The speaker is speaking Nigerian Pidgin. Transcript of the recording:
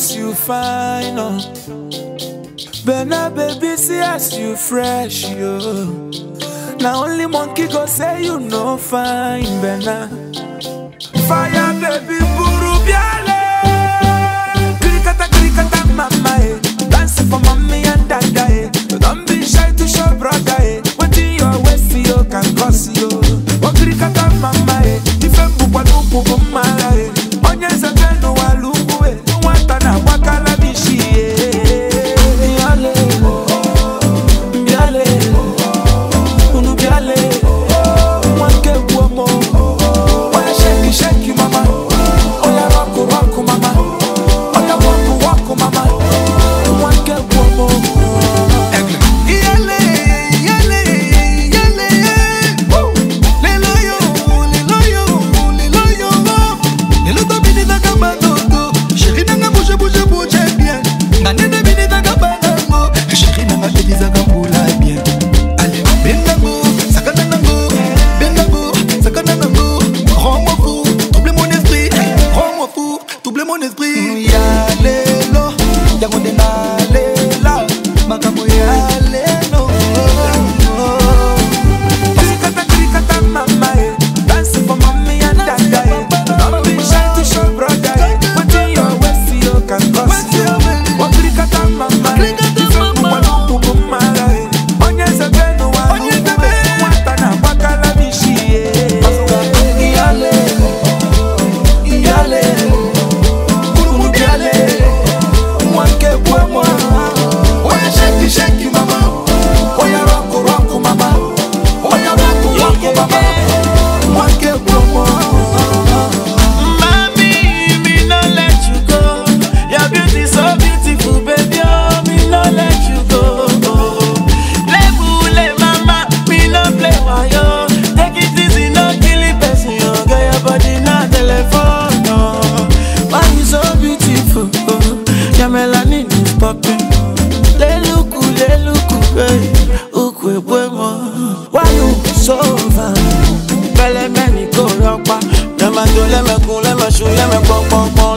as you fine, oh. Bena baby, see as you fresh, yo. Now only monkey go say you no fine, Bena. Fire baby, buru biale. Krikata krikata mama, eh. Dance for mommy and dada, eh. Don't be shy to show brother, eh. What in your waist, you can cause you. Oh krikata mama, eh. Ife bukwa lupu kumara, eh. Onye zebenu wa lupu, eh. Nwata na wakala bishi, eh. Biale, biale, unu biale, wanke buomo. Oya shake, shake, mama. Oya rock, rock, mama. Oya walk, walk, mama. Wanke buomo. Iyale, iyale, iyale, woo. Lelo yo, lelo yo, lelo yo. Lelo to bini taka bandoto. Chéri nanga bouge, bouge, bouge bien. Na nene bini taka bandango. Chéri nanga bini taka mbula bien. Allez, bendango, sakana nango. Bendango, sakana nango. Rends-moi fou, double mon esprit. Rends-moi fou, double mon esprit. Ya lelo, yango nde nalela. Makambo ya lelo. Krikata, krikata, mama, eh. Dance for mommy and dada, eh. Don't be shy to show brother, eh. What in your waist, you can cause you. Oh, krikata, mama, eh. Krikata, Ife mama. bukwa lupu kumara, eh. Onye zebenu wa Onye lupu, zebe. eh. Nwata na wakala bishi, eh. Iyale, iyale, unu biale, mwanke bwemwa. Oya shake, shake, mama. Oya rock, rock, mama. Oya rock, rock, mama. Mwanke bwemwa. Mami, me no let you go. Your beauty so beautiful, baby. Oh, me no let you go. Lebule mama, me no play wayo. Take it easy, no kill it, person. Oh, girl, your body na telephone. Oh, why you so beautiful? Oh, your melanin is popping. Leluku, leluku, hey, ukwe bwemo. Why you so fine? Pẹ̀lẹ́ mẹ́ni kò rọpa, lẹ́mẹ̀ tó lẹ́mẹ̀ kún lẹ́mẹ̀ sùn lẹ́mẹ̀ pọ́npọ́npọ́n